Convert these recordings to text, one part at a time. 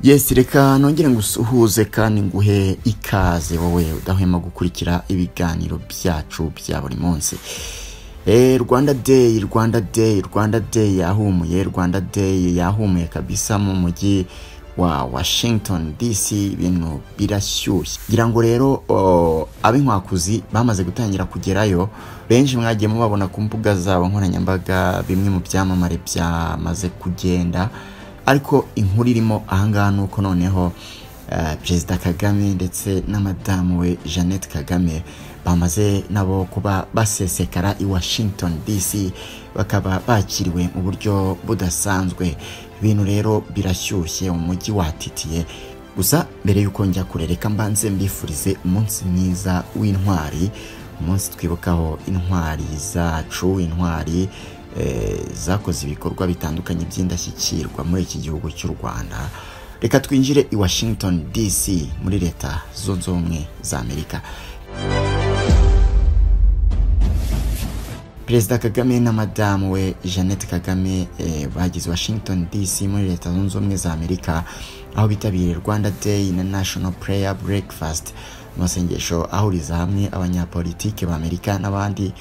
yesi reka nongere ngo usuhuze kandi nguhe ikaze wowe udahwema gukurikira ibiganiro byacu bya buri munsi Eh, rwanda day rwanda day rwanda day yahumuye rwanda day yahumuye kabisa mu mujyi wa washington dc ibintu birashyushye ngira ngo rero oh, ab'inkwakuzi bamaze gutangira kugerayo benshi mwagiye mubabona ku mbuga zabo nkoranyambaga bimwe mu byamamare byamaze kugenda ariko inkuru irimo ahangaha ni uko noneho eh, perezida kagame ndetse na madamu we jeannette kagame bamaze nabo kuba basesekara i washington dc bakaba bakiriwe mu buryo budasanzwe ibintu rero birashyushye umujyi watitiye gusa mbere y'uko njya kurereka mbanze mbifurize umunsi mwiza w'intwari umunsi twibukaho intwari zacu intwari eh, zakoze ibikorwa bitandukanye by'indashyikirwa muri iki gihugu cy'u rwanda reka twinjire i washington dc muri leta zunze ubumwe za amerika perezida kagame na madamu we jeannette kagame eh, bageze washington dc muri leta zunze ubumwe za amerika aho bitabiriye rwanda day na national prayer breakfast amasengesho ahuriza hamwe abanyapolitiki b'amerika n'abandi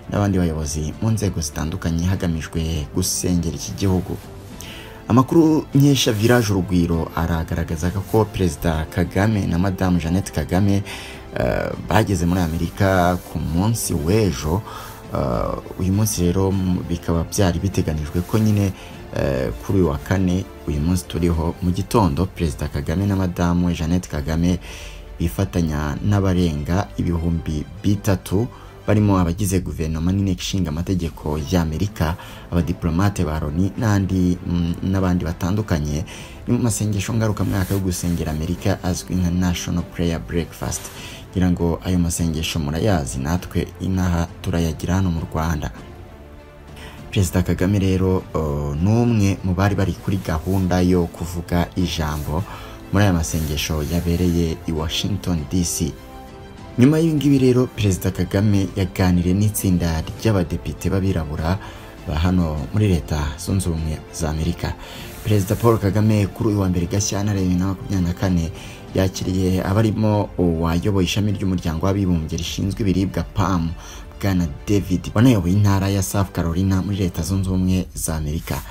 n'abandi bayobozi mu nzego zitandukanye hagamijwe gusengera iki gihugu amakuru nkesha village urugwiro aragaragazaga ko perezida kagame na madamu jeannette kagame eh, bageze muri amerika ku munsi w'ejo Uh, uyu munsi rero m- bikaba byari biteganijwe ko nyine eh, kuri uyu wa kane uyu munsi turiho mu gitondo perezida kagame na madamu we jeannette kagame bifatanya n'abarenga ibihumbi bitatu barimo abagize guverinoma n'inteko ishinga amategeko y'amerika abadiplomate ba loni n'andi mm, n'abandi batandukanye ni mu masengesho ngarukamwaka yo gusengera amerika azwi nka national prayer breakfast ngira ngo ayo masengesho murayazi natwe inaha turayagira hano mu rwanda perezida kagame rero uh, ni umwe mu bari bari kuri gahunda yo kuvuga ijambo muri aya masengesho yabereye i washington dc nyuma y'ibingibi rero perezida kagame yaganiriye n'itsinda ry'abadepite b'abirabura ba hano muri leta zunze ubumwe za amerika perezida paul kagame kuri uyu wa mbere gashyantare bibiri na makumyabiri na kane yakiriye abarimo uwayoboye ishami ry'umuryango w'abibumbye rishinzwe ibiribwa pam bwana david wanayoboye intara ya south carolina muri leta zunze ubumwe za amerika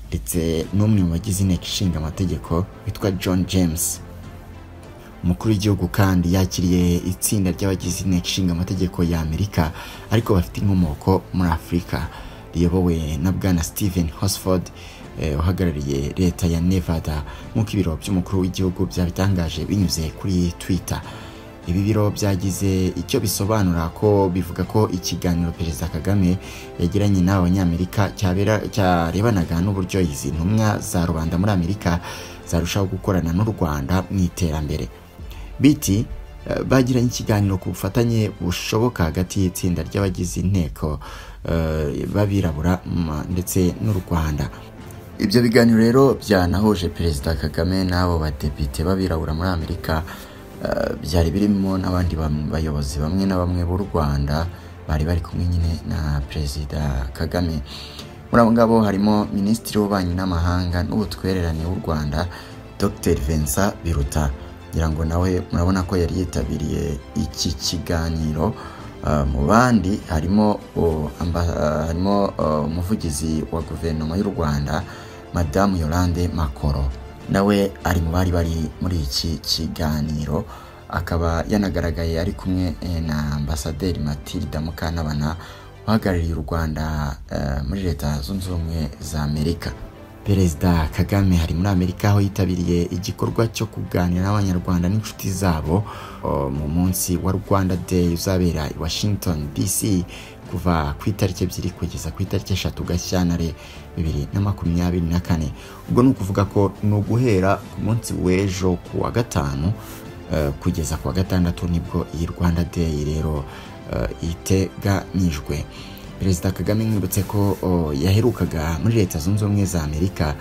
ndetse n'umwe mu bagize inteko ishinga amategeko witwa john james umukuru w'igihugu kandi yakiriye itsinda ry'abagize inteko ishinga amategeko ya amerika ariko bafite inkomoko muri afurika riyobowe na bwana stephen hosford eh, uhagarariye leta ya nevada nk'uko ibiro by'umukuru w'igihugu byabitangaje binyuze kuri twitter ibi biro byagize icyo bisobanura ko bivuga ko ikiganiro perezida kagame yagiranye n'aba banyamerika cyabera- cyarebanaga n'uburyo izi ntumwa za rubanda muri amerika zarushaho gukorana n'u rwanda mu iterambere biti eh, bagiranye ikiganiro ku bufatanye bushoboka hagati y'itsinda ry'abagize inteko eh, b'abirabura mm, ndetse n'u rwanda ibyo biganiro rero byanahuje perezida kagame n'abo badepite b'abirabura muri amerika eh, byari birimo n'abandi bam- bayobozi bamwe na bamwe b'u rwanda bari bari kumwe nyine na perezida kagame muri abo ngabo harimo minisitiri w'ububanyi n'amahanga n'ubutwererane w'u rwanda dr vincent biruta ngira ngo nawe murabona ko yari yitabiriye iki kiganiro Uh, mu bandi harimo uh, amba- uh, harimo uh, umuvugizi wa guverinoma y'u rwanda madamu yolande makoro nawe ari mu bari bari muri iki kiganiro akaba yanagaragaye ari kumwe eh, na ambasaderi matilda mukantabana uhagarariye u rwanda eh, muri leta zunze ubumwe za amerika perezida kagame hari muri amerika aho yitabiriye igikorwa cyo kuganira n'abanyarwanda n'inshuti zabo o, mu munsi wa rwanda day uzabera i washington dc kuva ku itariki ebyiri kugeza ku itariki eshatu gashyantare bibiri na makumyabiri na kane ubwo ni ukuvuga ko ni uguhera ku munsi w'ejo ku wa gatanu Eh, kugeza ku wa gatandatu nibwo iyi rwanda day rero eh, iteganyijwe perezida kagame mwibutse ko oh, yaherukaga muri leta zunze ubumwe za amerika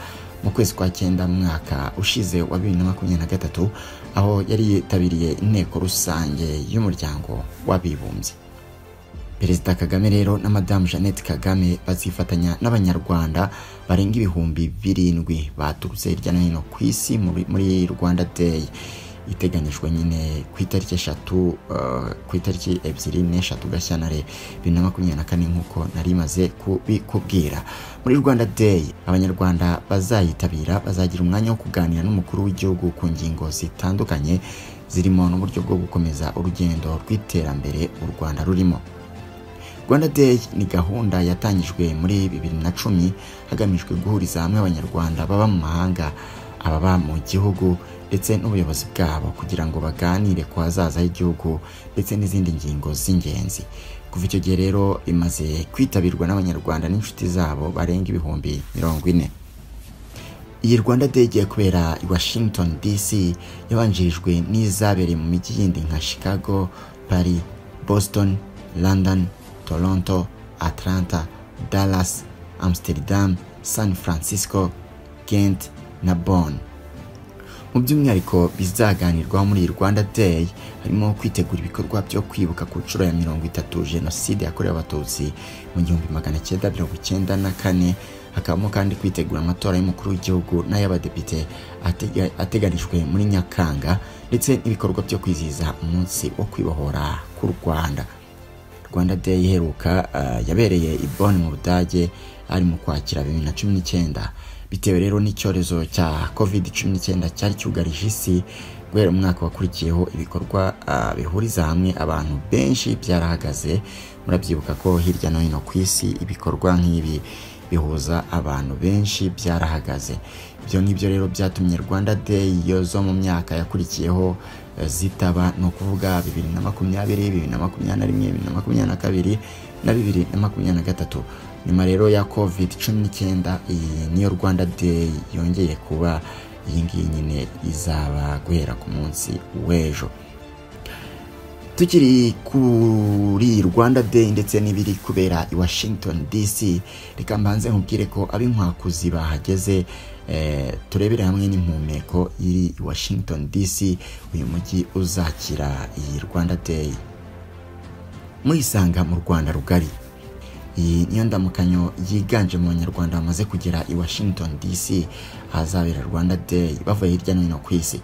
mu kwezi kwa cyenda mu mwaka ushize wa bibiri na makumyabiri na gatatu aho yari yitabiriye inteko rusange y'umuryango w'abibumbye perezida kagame rero na madamu jeannette kagame bazifatanya n'abanyarwanda barenga ibihumbi birindwi baturutse hirya no hino ku isi muri- muri rwanda day iteganyijwe nyine ku itariki eshatu eh, ku itariki ebyiri n'eshatu gashyantare bibiri na makumyabiri na kane nk'uko nari maze kubikubwira muri rwanda day abanyarwanda bazayitabira bazagira umwanya wo kuganira n'umukuru w'igihugu ku ngingo zitandukanye zirimo n'uburyo bwo gukomeza urugendo rw'iterambere u rwanda rurimo rwanda day ni gahunda yatangijwe muri bibiri na cumi hagamijwe guhuriza hamwe abanyarwanda baba mu mahanga ababa mu gihugu ndetse n'ubuyobozi bwabo kugira ngo baganire ku hazaza h'igihugu ndetse n'izindi ngingo z'ingenzi kuva icyo gihe rero imaze kwitabirwa n'abanyarwanda n'inshuti zabo barenga ibihumbi mirongo ine iyi rwanda day igiye kubera i washington dc yabanjirijwe n'izabereye mu mijyi yindi nka chicago paris boston london toronto atlanta dallas amsterdam san francisco gent na bonn mu by'umwihariko bizaganirwaho muri iyi rwanda day harimo kwitegura ibikorwa byo kwibuka ku nshuro ya mirongo itatu jenoside yakorewe abatutsi mu gihumbi magana cyenda mirongo icyenda na kane hakabamo kandi kwitegura amatora y'umukuru w'igihugu n'ay'abadepite atega- ateganijwe muri nyakanga ndetse n'ibikorwa byo kwizihiza umunsi wo kwibohora k'u rwanda rwanda day iheruka ah, yabereye i Bonn mu budage ari mu kwakira bibiri na cumi n'icyenda bitewe rero n'icyorezo cya covid cumi n'icyenda cyari cyugarije isi guhera umwaka wakurikiyeho ibikorwa ah, bihuriza hamwe abantu benshi byarahagaze murabyibuka ko hirya no hino ku isi ibikorwa nk'ibi bihuza abantu benshi byarahagaze ibyo ngibyo rero byatumye rwanda day yozo mu myaka yakurikiyeho eh, zitaba ni ukuvuga bibiri na makumyabiri bibiri na makumyabiri na rimwe bibiri na makumyabiri na kabiri na bibiri na makumyabiri na gatatu nyuma rero ya covid cumi n'icyenda iyi niyo rwanda day yongeye kuba iyi ngiyi nyine izaba guhera ku munsi w'ejo tukiri kuri rwanda day ndetse n'ibiri kubera i washington dc reka mbanze nkubwire ko ab'inkwakuzi bahageze eh, turebere hamwe n'impumeko iri i washington dc uyu mujyi uzakira iyi rwanda day muyisanga mu rwanda rugari iyi niyo ndamukanyo yiganje mu banyarwanda bamaze kugera i washington dc ahazabera rwanda day bavuye hirya no hino ku isi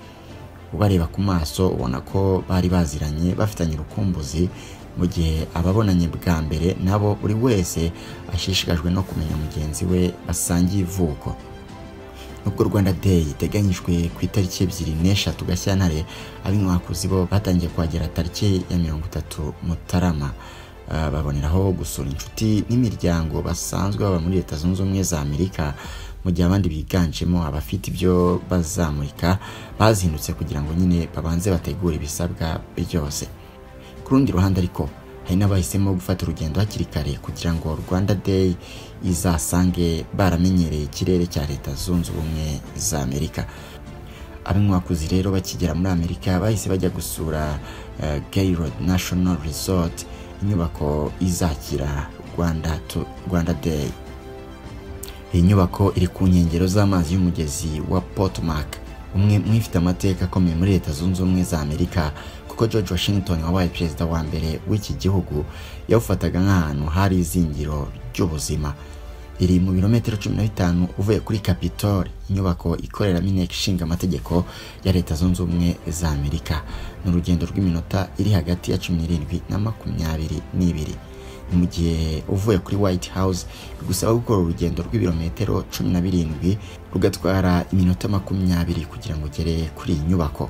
ubareba ku maso ubona ko bari baziranye bafitanye urukumbuzi mu gihe ababonanye bwa mbere nabo buri wese ashishikajwe no kumenya mugenzi we basangiye ivuko nubwo rwanda day iteganyijwe ku itariki ebyiri n'eshatu gashyantare ab'inkwakuzi bo batangiye kuhagera tariki ya mirongo itatu mutarama Ah, baboneraho gusura inshuti n'imiryango basanzwe baba muri leta zunze ubumwe za amerika mu gihe abandi biganjemo abafite ibyo bazamurika bazindutse kugira ngo nyine babanze bategure ibisabwa byose ku rundi ruhande ariko hari n'abahisemo gufata urugendo hakiri kare kugira ngo rwanda day izasange baramenyereye ikirere cya leta zunze ubumwe za amerika ab'inkwakuzi rero bakigera muri amerika bahise bajya gusura eh, gaylord national resort inyubako izakira rwanda, to, rwanda day iyi nyubako iri ku nkengero z'amazi y'umugezi wa potmark umwe mu ifite amateka akomeye muri leta zunze ubumwe za amerika kuko george washington wabaye perezida wa mbere w'iki gihugu yawufataga nk'ahantu hari izingiro ry'ubuzima iri mu birometero cumi na bitanu uvuye kuri capitol inyubako ikoreramo inteko ishinga amategeko ya leta zunze ubumwe za amerika ni urugendo rw'iminota iri hagati ya cumi n'irindwi na makumyabiri n'ibiri Ni mu gihe uvuye kuri white house bigusaba gukora urugendo rw'ibirometero cumi na birindwi rugatwara iminota makumyabiri kugira ngo ugere kuri iyi nyubako